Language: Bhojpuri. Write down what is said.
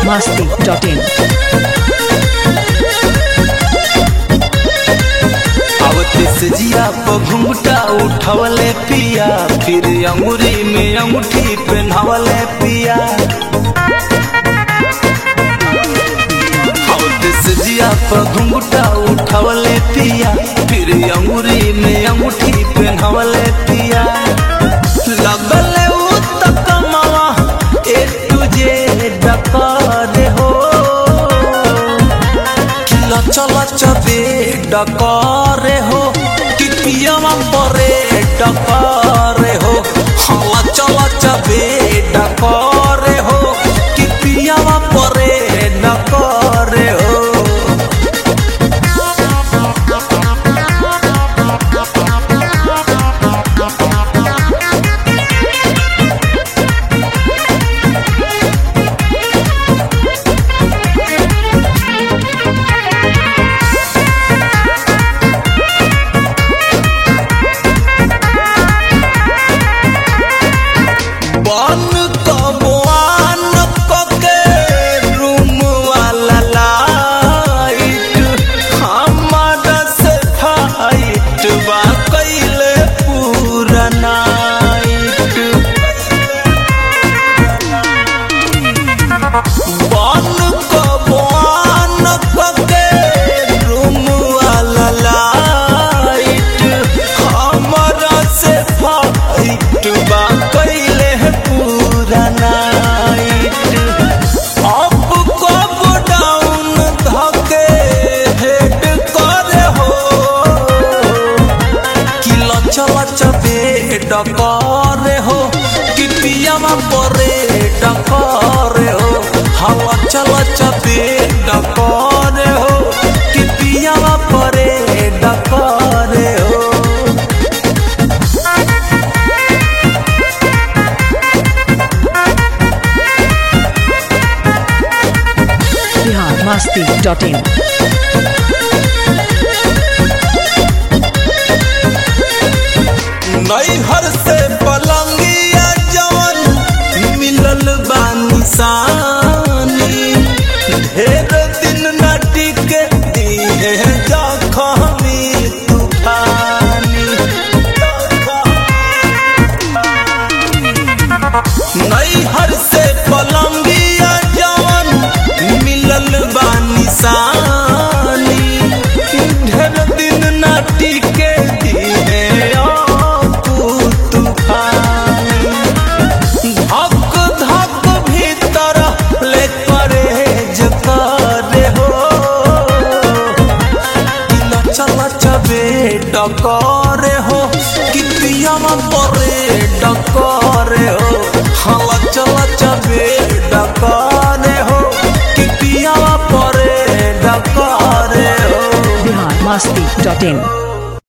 masti.in. आवतिस जिया पर घुंघटा उठवले पिया फिर अंगुरी में अंगूठी पहनावले पिया आवतिस जिया पर घुंघटा उठवले पिया फिर अंगुरी में अंगूठी पहनावले पिया लगले उ तक मावा ए तुझे डकार हो किला चला चबे डकारे हो कि पियावा परे डकारे हो हाला चला चबे डकारे हो कि पियावा परे डकारे हो बन कबुआन कके रूम वाला लाइट हमारा से फाइट बा कैले पूरा नाइट बन कबुआन कके रूम वाला लाइट हमारा से फाइट बा कैले पूरा नाइट अब कब डाउन धके हेड करे हो कि लच लच बे डकरे हो कि पियावा परे डकरे हो हवा चल चबे डकरे हो कि पियावा परे डकरे हो Bihar masti.in. नैहर से पलंगिया जवन मिलल बानी सानी ढेर दिन न टिके दिए जखमी तूफानी नैहर से पलंगिया जवन मिलल बानी सानी ढेर दिन न टिके दिए आपू तूफानी धक धक भीतर ले परेज करे हो किला चला चबे डकरे हो कि पियावा परे डकरे हो हाला चला चबे डकरे हो कि पियावा परे डकरे हो Bihar masti.in.